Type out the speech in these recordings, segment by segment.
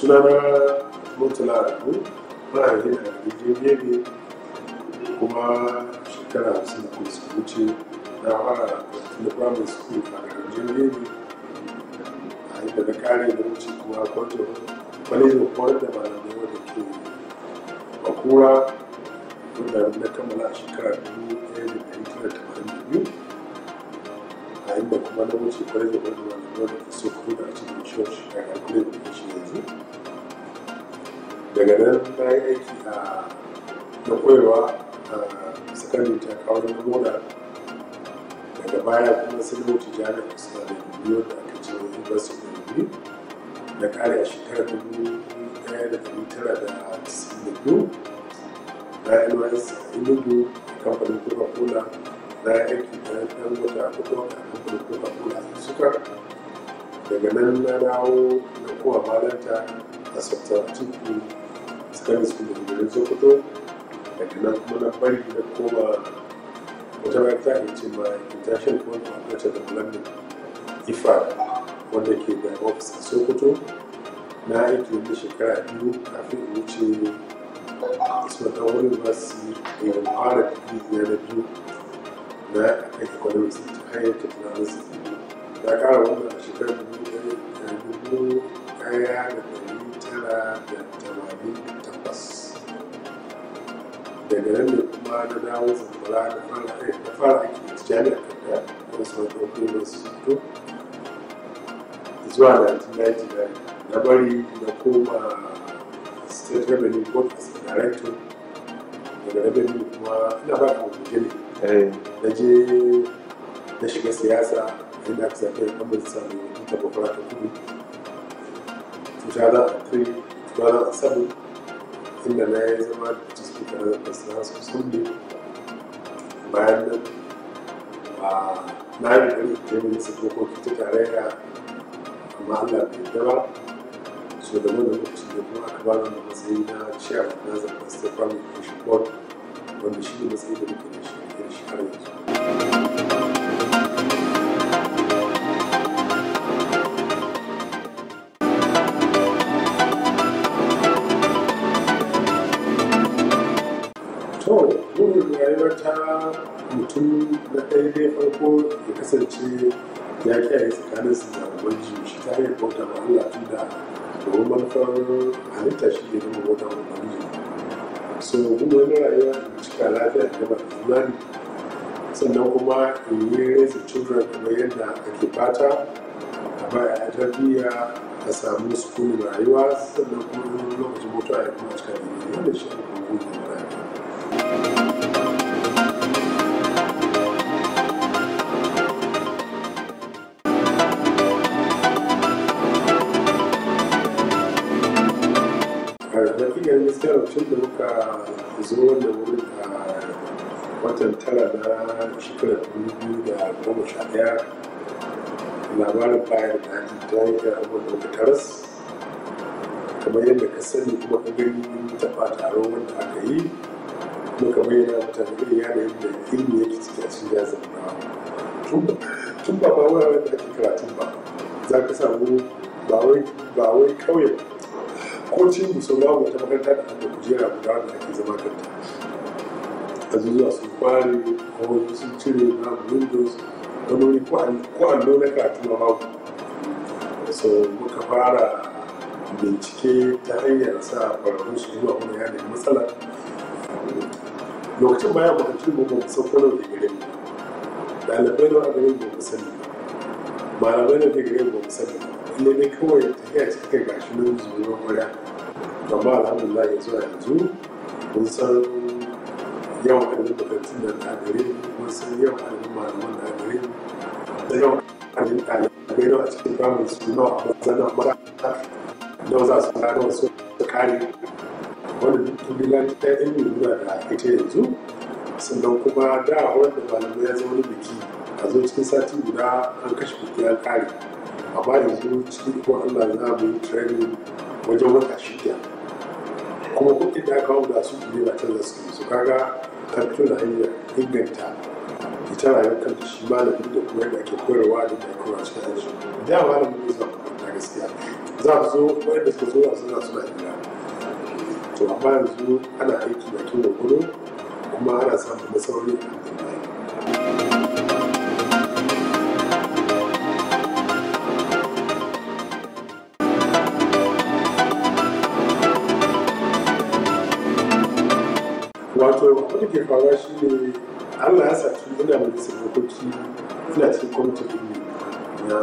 sunana murtala adamu ma'aikata da gajiyar ne kuma shekara hamsin da kuma suka wuce na fara tun da primary school a garin ne a inda na kare da wuce kuma kwanto kwalejin koyar da malamai wanda ke bakura wanda na kammala a shekara dubu ɗaya da ɗari tara tamanin da biyu a inda kuma na wuce kwalejin wanda malamai wanda ke so kuma a cikin church a kwalejin da shi yanzu daga nan na yi aiki a na koyarwa a sakandare ta kawo na moda daga baya kuma sai na wuce jami'a suna da biyu da aka ce university of biyu na kare a shekarar dubu ɗaya da ɗari tara da tisa'in da biyu na nys a enugu kamfanin coca-cola na yi aiki da ɗan wata hudu a kamfanin coca-cola a suka daga nan na dawo na kowa malanta a sabtatuku secondary school da garin sokoto daga nan kuma na bari na koma wata mata ne ce ma international court of culture development ifa wanda ke da office a sokoto na aiki da shekara biyu kafin in wuce ismata wani masu yin fara digiri na biyu na akan economics ta hanyar tattalin arziki na kara wannan a shekarar dubu ɗaya da ɗari tara da tamanin da takwas daga nan ne kuma na dawo zamfara da fara aiki da fara aiki da jami'a kanta da su wata hukumar su fito zuwa 1999 na bari na koma state revenue board as a director daga revenue kuma ina ba ka mutum ne na je na shiga siyasa inda aka zaɓe a kamar sami ta bakwara ta kudu 2003 2007 inda na yi zama da cikin tare da fasaha su sunne bayan nan na yi ɗari da yi nisa dokoki ta tarayya amma allah bai gaba so da wani lokaci da kuma aka ba da matsayi na chairman na zaɓen state family education board wanda shi ne matsayi da muke da shi da shi har yanzu to burin rayuwar ta mutum na daidai farko ya kasance ya kiyaye tsakanin su da ubangiji shi ta hanyar bauta ma Allah tun da domin manufar halitta shi ne zama bauta ma ubangiji so gudu wani rayuwa da cika lafiya da gaba da imani sannan kuma in yi raising children kamar yadda ake fata a baya a tarbiyya a samu sukunin rayuwa sannan kuma lokacin mutuwa ya kuma cika da imani wanda shi ne kuma gudu na rayuwa hakikar gaskiya lokacin da muka zo wannan wurin a watan tara na shekarar dubu biyu da goma sha ɗaya labarin bayar da haɗi ta hanyar abubuwan da muka taras kamar yadda ka sani kuma ka gani taɓa taron wanda aka yi muka bayyana mutane irin yanayin da ilimi yake ciki a cikin jazin tun ba ba wuraren da ake karatun ba za ka samu ba wai kauye ko cin musu babu wata makaranta da aka kujera guda da ake zama kanta azuzuwa sun kware ko sun cire na windows wani wuri ko allo na karatu ma babu so muka fara bincike ta hanyar sa kwararrun su zuwa wani yanayin matsala lokacin bayan makarantun mu ba san kwanar da gare mu ɗalibai na a garin ba mu sani malamai na da gare ba mu sani ne dai kawai tafiya ce kai gashi nan zuwa kwaya amma alhamdulillah yanzu a yanzu mun san yawan adadin makarantun da na gare mun san yawan adadin malaman da gare da yawan adadin ɗalibai nawa a cikin primary school nawa a banza na makaranta nawa za su kara nawa su kare wanda duk tubila ta ɗan yi nuna da ita yanzu sannan kuma da wanda malamai ya zama biki a zo cikin sati guda an kashe kuɗi an kare amma yanzu cikin ikon Allah za mu yi training wajen wata shida kuma kuɗin da aka da su ne ba canza su su kaga karfin da hanyar inganta ita rayuwar kanta shi malamin da kuma yadda ake koyarwa da ake koyarwa cikin aji da malamin ne zuwa makaranta gaskiya za su zo waɗanda suka zo suna suna gida to amma yanzu ana aiki da kin gudu kuma ana samun nasarori a wato abin da ke faruwa shi ne allah ya sa tun ina majalisar dokoki ina cikin kwamitin ilimi na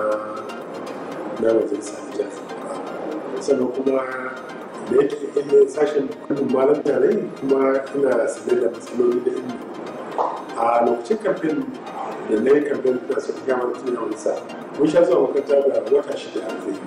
na majalisar jihar sannan kuma da yake ilimin sashen kudin malam tare kuma ina sanar da matsaloli da ilimi a lokacin kamfen da na yi kamfen da su gama da tuna wani sa mun sha zuwa makaranta da wata shida a zai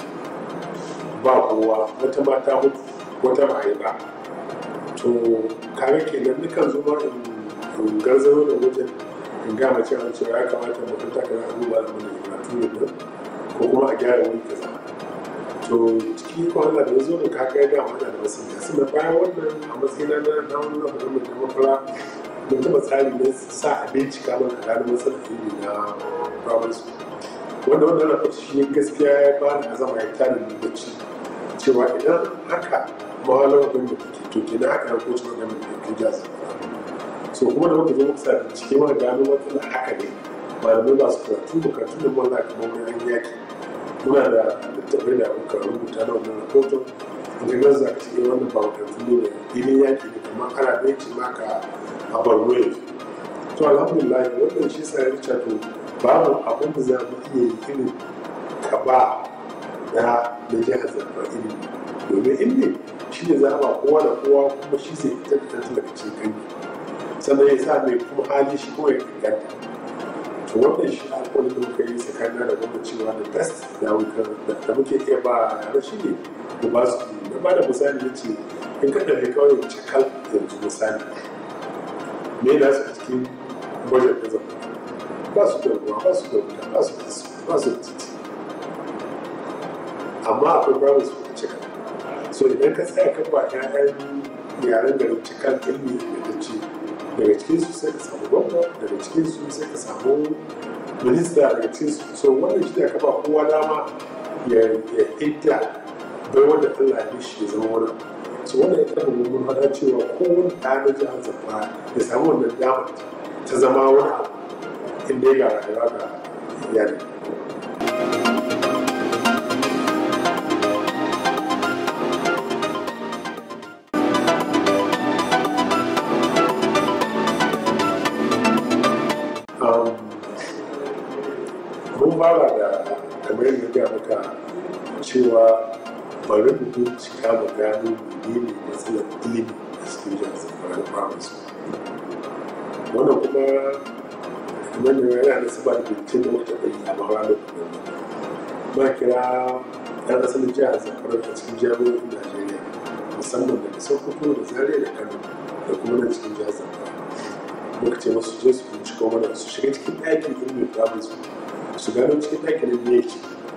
ba kowa wata mata hutu wata ba ba to kare kenan nukan zo ma in garzaro da wajen in gama cewa cewa ya kamata makaranta kaza a duba da mana karatu ne ko kuma a gyara wani kaza to ciki ko Allah da zo da ka ga ga wannan da wasu yasu na bayan wannan a matsayina na na wannan da mun da mafara mun taba tsari ne sa a bincika mana a gano matsalar ilimi na primary school wanda wannan rahoto shi gaskiya ya ba ni azama ya tani da bacci cewa idan haka mahalar gwamnati take to kenan haka ko cewa gwamnati ke jaza so kuma da muka zo muka sa bincike mana gano matsalar haka ne malamai ba su karatu da karatu da mun kamar wani an yaki muna da littattafai da muka rubuta na wannan rahoton inda za ka cikin wannan ba makarantu ne da filin yaki ne kamar ana ɗaya ce maka a barno yanzu to alhamdulillah wannan shi sa ya rica to babu abin da za mu iya yi irin ka ba na na jihar zamfara ilimi domin ilimi shi ne za a ba kowa da kowa kuma shi zai fitar da tattalin daga cikin kanki sannan ya sa mai kuma hali shi kuma ya inganta to wannan shi alƙawarin da muka yi tsakanin da gwamnati cewa da best da muke iya ba yara shi ne mu ba su na ba da misali ya ce in ka ɗauki kawai cikal yanzu misali me na su a cikin wajen da zama ba su da ruwa ba su da wuta ba su da ba su da titi amma akwai babu su da cikal so idan ka tsaya kan ba 'ya'yan yaren da cikal ilmi da ce daga cikin su sai ka samu gwamna daga cikin su sai ka samu minista daga cikin su so wannan shi da ka ba kowa dama ya ya hidda bai wanda Allah ya shi ya zama wani so wannan ya taɓa mun fada cewa kowane ɗa na jihar Zamfara ya samu wannan dama ta zama wani abu inda ya ga rayuwa ga iyali. mun fara da kamar yadda ga maka cewa bari mu bincika mu gano menene matsalar ilimi a cikin jihar zamfara da primary school wannan kuma kamar da yana da saba da binciken da muka yi a mawara da ma kira ɗan asalin jihar zamfara a cikin jami'o'in najeriya musamman daga sokoto da zaria da kano da kuma nan cikin jihar zamfara muka ce masu je su binciko mana su shiga cikin ɗakin ilimin primary school su gano cikin ɗakin da ya ce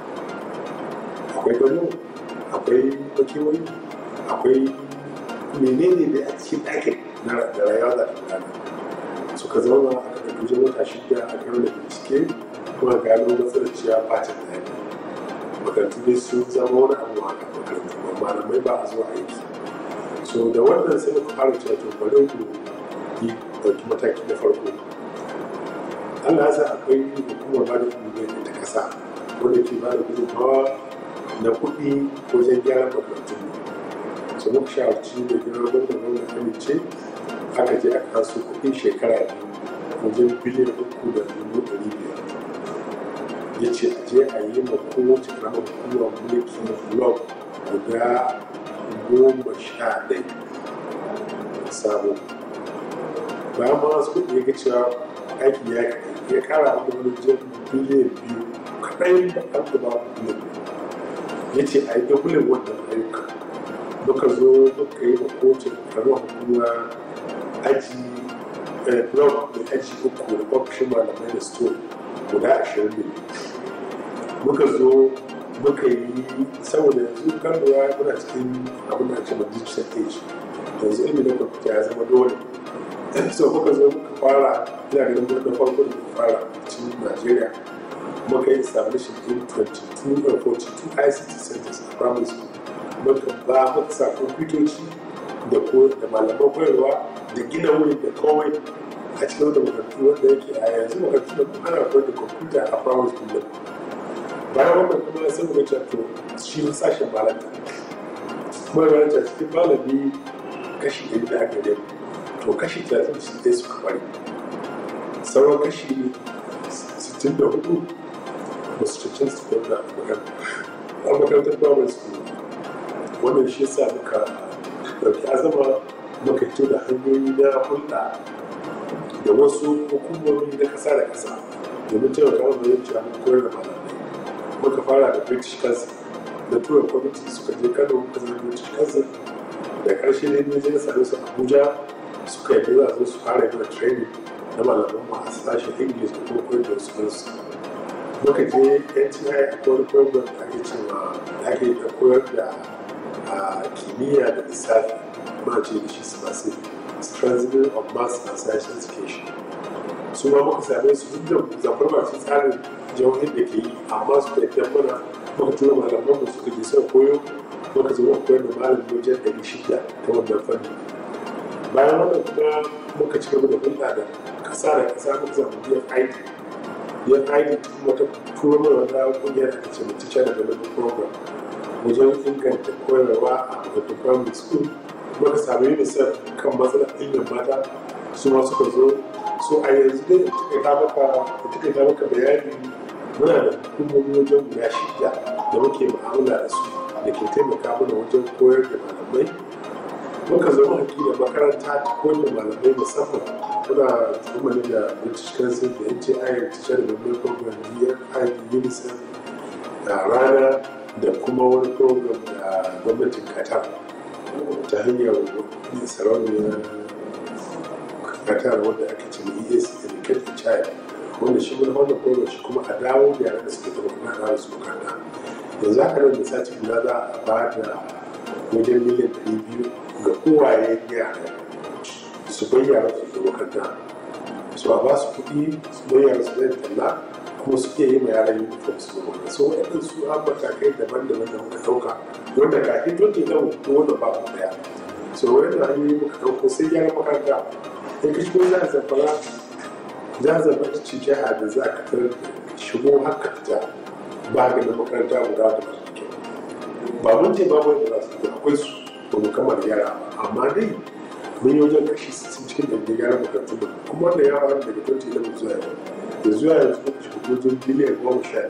akwai gano akwai makewayi akwai menene da a cikin ɗakin na da rayuwa da ta gudana suka zauna a kan kuje wata shida a kan da bincike kuma gano matsalar cewa bacin da yake makarantu ne sun zama wani abu a kan makarantu ba malamai ba a zuwa aiki so da wannan sai muka fara cewa to bari ku yi ɗauki mataki na farko Allah ya sa akwai hukumar ba da ilimi ta kasa wanda ke ba da gudunmawa na kuɗi wajen gyara makarantun mu so muka shawarci da gina gwamnan gwamnan amince aka je aka kasu kuɗin shekara biyu wajen biliyan uku da dubu ɗari biyar ya ce a je a yi ma kowace ƙaramar hukumar mulki na blog guda goma sha ɗaya sabo bayan ma wasu kuɗi ya ga cewa aiki ya ya kara da wani jan biliyan biyu kaɗai da an da babu biliyan ya ce a yi dubulin wannan ayyuka muka zo muka yi makocin karuwa hukuma aji blog da aji uku da ofishin malamai da store guda ashirin ne muka zo muka yi saboda yanzu kan lura muna cikin abin da ake digital age yanzu ilimin da kwamfuta ya zama dole so muka zo muka fara ina ganin wani farko da muka fara cikin najeriya muka yi establishing in 22 or 42 ICT centers a primary school muka ba muka sa kwamfutoci da ko da malaman koyarwa da gina wuri da kawai a cikin da makarantu wanda yake a yanzu makarantu da kuma ana koyar da kwamfuta a primary school da bayan wannan kuma sai muka ce to shi sashen malanta kuma malanta cikin malami kashi ɗari da aka yi to kashi 30 ɗaya suka bari sauran kashi 64 ba su cikin su kwanta a makarantar primary school wannan shi yasa muka ɗauki azama muka fito da hanyoyi na hulɗa da wasu hukumomi na ƙasa da ƙasa domin taimaka mana yin cewa mun koyar da malamai muka fara da british council da tura kwamiti suka je kano muka zama british council da ƙarshe ne ne zai same su abuja suka yi za su fara yin training na malaman mu a sashen english da kuma koyar da wasu nasu muka je nti a wani program da ake cewa da ake da koyar da kimiyya da lissafi ma ce da shi smasi strengthening of maths and science education su ma muka same su duk da zafar ba su tsarin jihohin da ke yi amma su da yan mana muka tura malaman mu suka je suka koyo muka zo muka koyar da malamin wajen ɗari shida ta wannan fanni bayan wannan kuma muka ci gaba da hulɗa da ƙasa da ƙasa muka samu biyan aiki biyan aiki kuma ta turo mana wata ƙungiyar da ce mutu teacher development program wajen inganta koyarwa a makarantun primary school muka samu unicef kan matsalar ilimin mata su ma suka zo so a yanzu dai in ta maka bayani muna da hukumomi wajen guda shida da muke mu'amala da su da ke taimaka mana wajen koyar da malamai muka zama haƙi da makaranta ta koyar da malamai musamman muna tsammani da british council da nti teacher development program dfi unicef da rana da kuma wani program da gwamnatin qatar ta hanyar sarauniyar qatar wanda ake ce es educated child wanda shi wani wannan program shi kuma a dawo da yaran da suke taɓa kuma da su makaranta yanzu haka nan da sati guda za a ba da wajen miliyan ɗari biyu ga kowaye yara su bayyana su da makaranta su a ba su kuɗi su bayyana su zai talla kuma su iya yi ma yaran uniform su da makaranta so waɗannan su an matakai daban-daban da muka ɗauka wanda kafin 2011 ko wanda ba ku ɗaya so waɗannan hanyoyi muka ɗauko sai gyara makaranta in ka shigo za a zafara za a zafara ci jiha da za ka tarar shigo haka fita ba ga da makaranta guda da ba su ba mun ce babu wanda za su akwai su ba mu kamar gyara ba amma dai mun yi wajen kashi 60 cikin ɗari gyara makarantu da kuma wannan ya faru daga 2011 zuwa yau da zuwa yanzu muka shiga wajen biliyan goma sha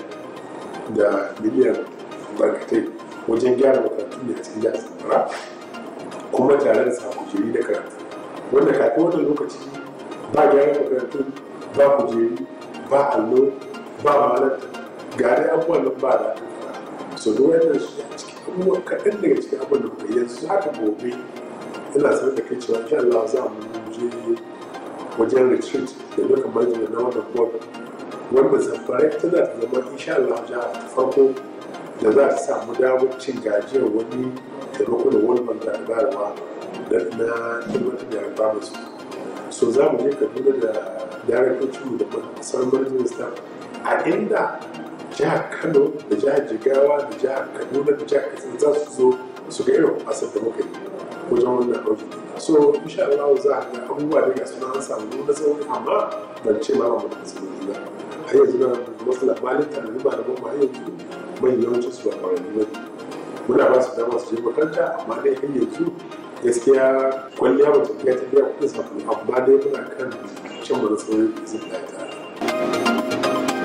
da biliyan barkatai wajen gyara makarantu da cikin jihar zamfara kuma tare da sa kujeri da karatu wanda kafin wannan lokaci ba gyara makarantu ba kujeri ba allo ba malanta ga dai abubuwan nan ba da so da wannan shi a cikin abubuwa kaɗan daga cikin abubuwan da muka yanzu haka gobe ina sanar da kai cewa insha Allah za mu je wajen retreat da duka majina na wannan board wanda zamfara ita za ta zama insha Allah jiha ta farko da za ta samu damar cin gajiyar wani taimako da wani banga da bayarwa na ilmantar da yarba musu so za mu je kaduna da daraktocin da sauran manajin staff a inda jihar kano da jihar jigawa da jihar kaduna da jihar katsina za su zo su ga irin asar da muka yi wajen wannan ɗauki so insha Allah za a ga abubuwa da ga suna an samu na sauri amma ban ce ma ba mu da matsaloli ba har yanzu na matsala malin ta da ba da ba har yanzu mai yawanci su ba kwararru ba muna ba su dama su je makaranta amma dai har yanzu gaskiya kwalliya ba ta biya ta biya kuɗin sabulu amma dai muna kan cin mana sauri da zai da ta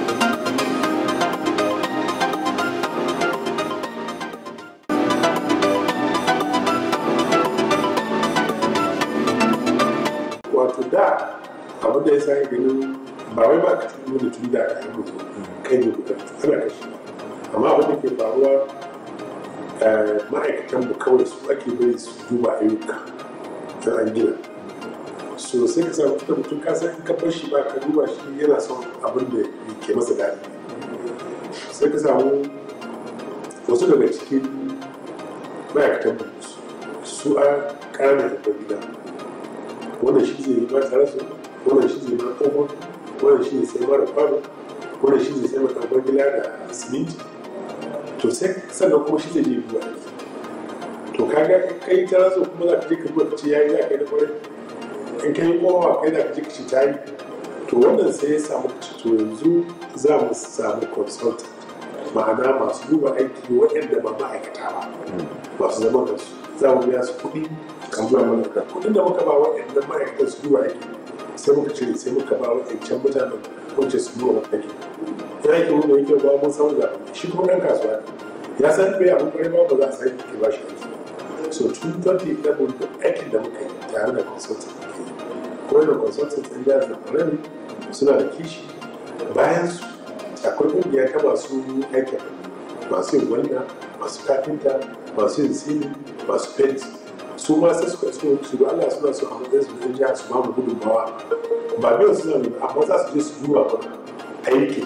wato da abin da ya sa ganin ba wai ba ka tuno da tuni da aka yi mutu kai ne guda ana kashi amma abin da ke faruwa ma'aikatan mu kawai su ake bai su duba ayyuka ta an gina so sai ka samu da mutum ka san ka bar shi ba ka duba shi yana son abin da ke masa daɗi sai ka samu wasu daga cikin ma'aikatan mu su a ƙananan gida wannan shi zai yi ba tare su wannan shi zai ma ƙofar wannan shi ne sai mara kwano wanda shi ne sai mata gwangila da siminti to sai sannan kuma shi zai je duba aiki to kaga kai ta raso kuma za ka je ka duba ka ce yayi za ka yi da kwarai in kai kowa kai za ka je ka ce ta yi to wannan sai ya samu to yanzu za mu samu consultant ma'ana masu duba aiki waɗanda ba ma'aikata ba masu zaman da su za mu biya su kuɗi kan zuwa mana da kuɗin da muka ba waɗannan ma'aikatan su duba aiki sai muka cire sai muka ba waɗancan mutanen wacce su duba aiki ya aiki wanda yake ba mun samu da shi kuma ɗan kasuwa ne ya san bai abin kwarai ba ba za a sake ke ba shi aiki so tun 2011 duk aikin da muka yi tare da consultant da ke yi ko da consultant ɗin jihar zamfara ne suna da kishi bayan su akwai ƙungiya ta masu aikin masu yin wanda masu kafinta masu yin sini masu fenti su ma sai suka so su da Allah suna so a matsayin su ɗin jihar su ma mu gudunmawa ba biyan suna ne amma za su je su duba mana aiki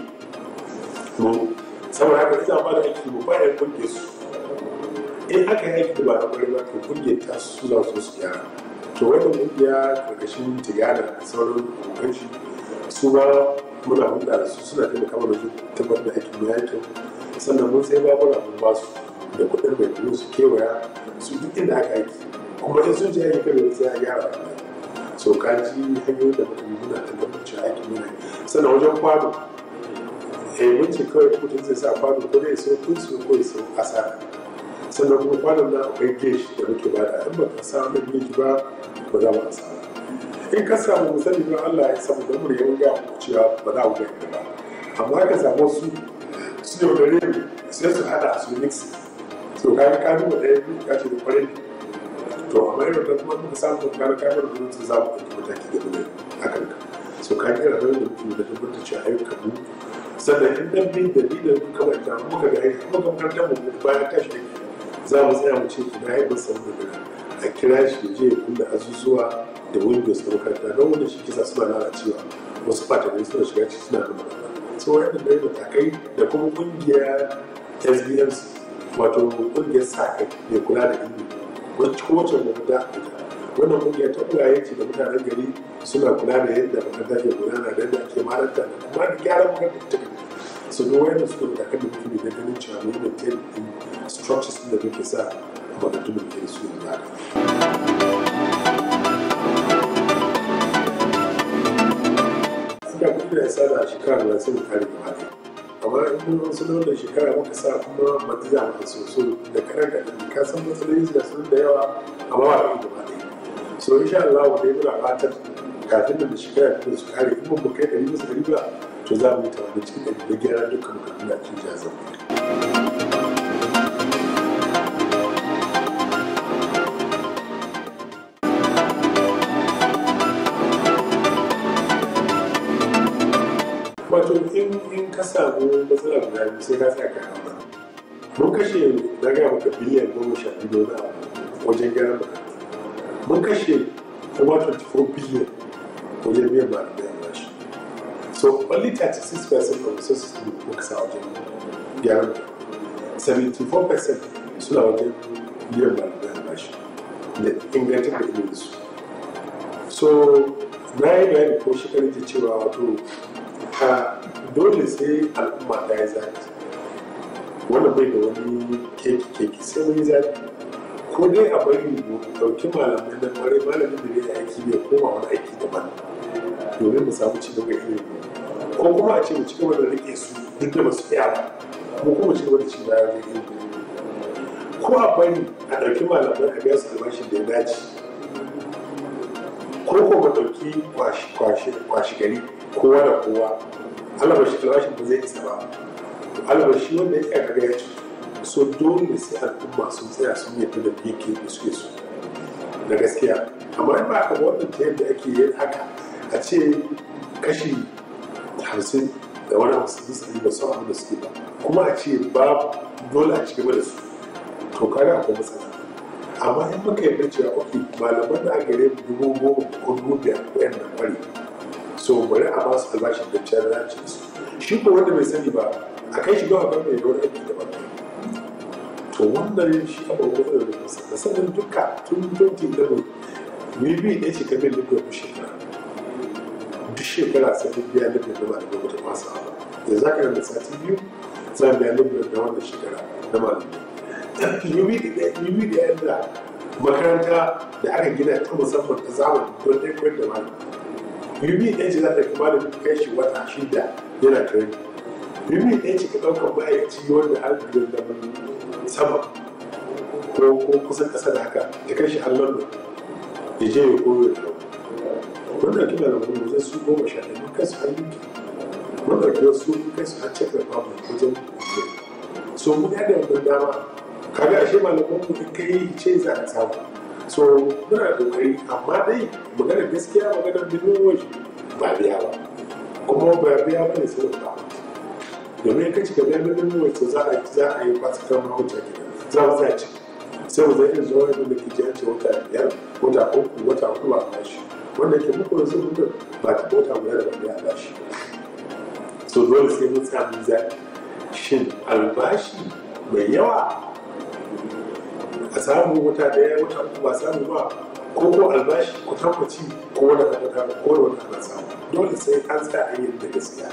mu saboda haka ina ba da aiki mu ba da ƙungiyar su in aka yi aiki da ba na ƙwarai ba to ƙungiyar ta su za su su gyara to wannan ƙungiya ƙarƙashin tigana da sauran ƙunganci su ma muna hulɗa da su suna taimaka mana su tabbatar da aikin mu yakin sannan mun sai babura mun ba su da kuɗin mai domin su kewaya su duk inda aka aiki kuma in sun je aiki kada sai a gyara so ka ji hanyoyin da mutum muna tabbatar cewa aikin muna sannan wajen kwano eh mun ce kawai mutum zai sa kwano ko dai sau kunsu ko ya sau asara sannan kuma kwanon na akwai gesh da muke bada in ba ka sa wani gesh ba ba za mu asara in ka samu misali don Allah ya samu don mu yau ga cewa ba za mu ga ba amma ka samu su su ne wani ne sai su hada su mix so ka ka duba ɗaya biyu ka ce da kwarai to amma irin da kuma muka samu da kana kamar da mutum za mu ɗauki mataki da mu a kan ka so ka kira da mutum da tabbatar cewa ayyukan mu sannan in dan bin da ni da muka manta muka ga aiki kuma makarantar mu bayan tashi ne za mu tsaya mu ce ina yi masa da a kira shi ya je ya kulle azuzuwa da windows na makaranta don wanda shi kisa suna lalacewa wasu fatanai suna shiga ciki suna da makaranta so wanda da matakai da kuma kungiyar sbmc wato kungiyar sa kai mai kula da ilimi wacce kowace makaranta a ita wannan kungiya ta uwaye ce da mutanen gari suna kula da yadda makaranta ke gudana da yadda ake maranta da kuma da gyaran makarantar ta gari su ga wayan suka matakan da muke da ganin cewa mun maintain din structures da muke sa a makarantun da muke da su yanzu haka. da kuɗi da sa da shekara da sai mu kare gaba ɗaya amma in mun wasu da wannan shekara muka sa kuma mata za mu so so da karan da ka san matsaloli da sun da yawa amma ba da gaba ɗaya so insha Allah wa dai muna fatan kafin da shekara ta su kare in mun kai ɗari bisa ɗari ba to za mu yi tawa cikin ɗari da gyara dukkan bukatun da cikin jihar Zamfara. wato in in ka samu matsala guda biyu sai ka tsaya ka hauna mun kashe na ga maka biliyan goma sha biyu na wajen gyaran makaranta mun kashe kuma 24 biliyan wajen biyan malamai albashi so only 36 percent of resources ne muka sa wajen gyaran makaranta 74 percent suna wajen biyan malamai albashi da ingantar da ilimin su so na yi bayani ko shi kan cewa wato ka dole sai al'umma ta yi zafi wannan bai da wani keki keki sai wani zafi ko dai a bari mu ɗauki malamai na kwarai malamin da zai aiki ne koma wani aiki daban domin mu samu ci gaba ilimi ko kuma a ce mu ci gaba da rike su duk da ba su iya ba mu kuma ci gaba da ci baya da ilimi ko a bari a ɗauki malamai a biya su albashin da ya dace ko ko mu ɗauki kwashi gari kowa da kowa alabashi albashin ba zai isa ba alabashi wanda ya tsaya kaga ya ci so dole sai al'umma sun tsaya sun yadda da yake da suke so da gaskiya amma in ba ka ba wannan ta yadda ake yin haka a ce kashi hamsin da wani hamsin bisa ɗari ba su abin da suke ba kuma a ce ba dole a ci gaba da su to kaga akwai matsala amma in muka yarda cewa ok malaman da aka gare dubu goma ko dubu biyar ko yan nan bari so bari a ba su albashin da ciyar da ci su shi ko wanda bai sani ba a kai shi gawa ban mai yawar aiki daban to wannan shi abu matsalar da kusa da sanin duka tun 2011 wibi ɗaya ce kamar da duk shekara duk shekara sai duk biya da bai zama da gwamnati masu abu da za ka da sati biyu za mu biya libra da wannan shekara na malamai yubi da yadda makaranta da aka gina ta musamman ta zamani don ɗaya koyar da malamai yubi ɗaya ce za ta kuma da kai shi wata shida yana kare yubi ɗaya ce ka ɗaukar ma'aikaci wanda har da sama ko kusan ƙasa da haka ya kai shi har london ya je ya koyo da wannan kila da wani wajen su goma sha ɗaya kai su har yuki wannan kila su kai su har czech republic wajen so mun yada wannan dama kaga ashe malaman mu in kai ce za ka samu so muna kokari amma dai maganar gaskiya maganar minimum ba biya ba kuma ba biya ba ne sai ba domin ka ci gaba minimum wage za a za a yi kwasu kan mahauta gida za mu za ci sai mu zai zuwa yadda da ke ji an ce wata biyar wata uku wata uku ba a bashi wanda ke muku yanzu mutum ba ta wata guda da ba a bashi so dole sai mun samu zaɓi shin albashi mai yawa a samu wata daya wata uku ba samu ba ko ko albashi ko tabbaci ko wani da wata ko da wani ana samu dole sai an tsaya a yin da gaskiya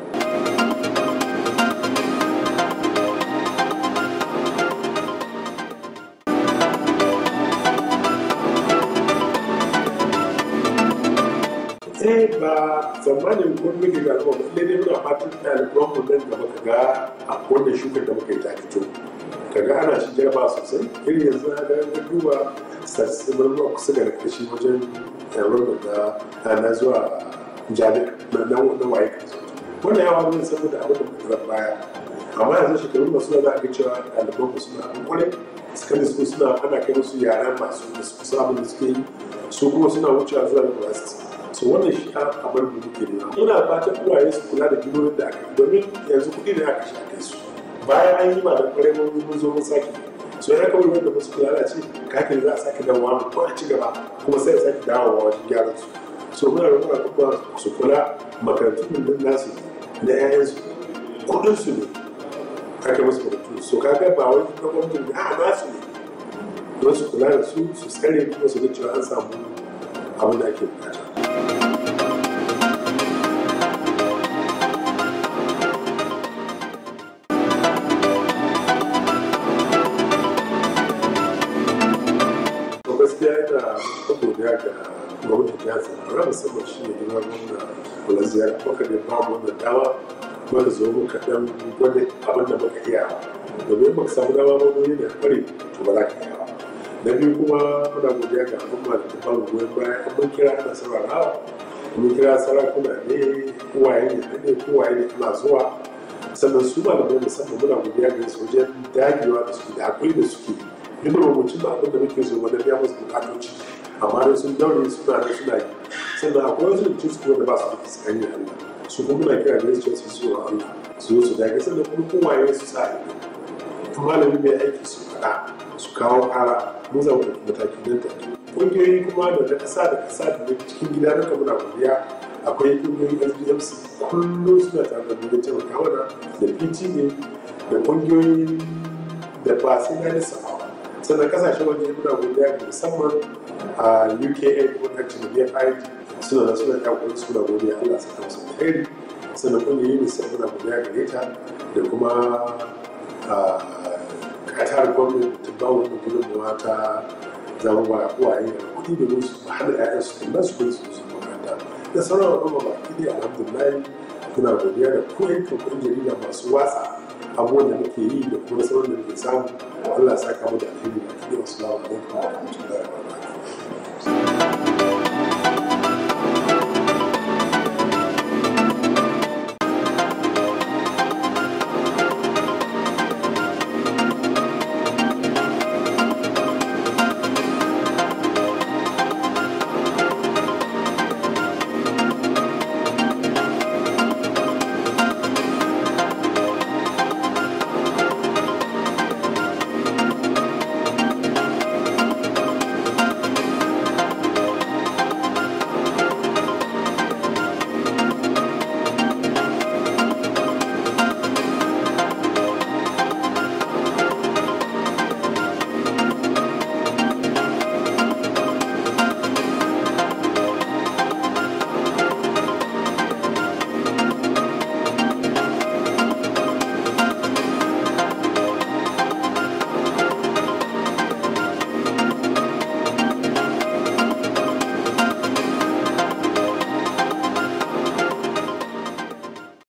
eh ba tsammanin kun muke ga al'umma ba dai muna fatan ɗaliban mu nan da muka ga a wannan shukar da muka yi ta fito kaga ana shi jarba sosai irin yanzu na ga ga duba sassanin ruwa kusa da kashi wajen yaron da na zuwa jami'a na na waye wannan yawa ne saboda abin da muka baya amma yanzu shekarun masu da za a ga cewa ɗaliban mu suna abin kwarai secondary school suna ana kai musu yaran masu da su kusa abin da suke yi su kuma suna wucewa zuwa university so wannan shi a abar da muke nema ina fatan uwaye su kula da jinonin da aka yi domin yanzu kuɗi ne aka shi aka su bayan an yi ma da kwarai mun mun zo mun sake so ya kawai wanda musu kula da ce kakin za a sake dawowa mu ko a ci gaba kuma sai a sake dawowa wajen gyaran su so muna da kuma kuma su kula makarantun nan nasu na 'ya'yansu kuɗin su ne aka musu makarantu so kaga ba wani na gwamnati ne a nasu ne don su kula da su su tsare kuma su ga cewa an samu abin da ake bukata gaskiya yana godiya ga gwamnati jihar zamfara musamman shi ne gina gwamna kula ziyara muka ne ba mu wannan dama muka zo muka dan gwada abin da muka iya domin muka samu dama ba mu yi da kware to ba za ka iya ba na biyu kuma muna godiya ga al'umma da ta bamu goyon baya an mun kira ana saurarawa mun kira sarakuna ne kowaye ne ne kowaye ne ana zuwa sannan su malamai musamman muna godiya ga su wajen dagewa da suke da hakuri da suke duk da mutum ba abin da muke so wanda biya musu bukatoci amma dai sun daure suna da suna yi sannan akwai wasu mutum su wanda ba su da fuskan yin Allah su kuma muna kira da su su so Allah su zo su dage sannan kuma kowaye su sa ido malami mai aiki su faɗa su kawo kara mun zama da mataki nan take ƙungiyoyi kuma da na ƙasa da ƙasa da na cikin gida na kamar godiya akwai ƙungiyoyin sbmc kullum suna tare da mu taimaka mana da pta da ƙungiyoyin da ba sai na nisa ba sannan kasashen waje muna godiya ga musamman a uka gwamnati da bfi suna da suna yakuri suna godiya allah saka musu alheri sannan ƙungiyoyin unicef muna godiya gare ta da kuma katar gwamnati ta ba wani gudunmawa ta zama ba uwaye da kuɗi da musu hana ƴaƴan su da su kai su su makaranta da sauran al'umma ba ki alhamdulillah muna godiya da ku yankin kuɗin jarida masu watsa abubuwan da muke yi da kuma sauran da muke samu Allah ya saka mu da alheri da kiɗi wasu lawa alaikum wa rahmatullahi wa barakatuh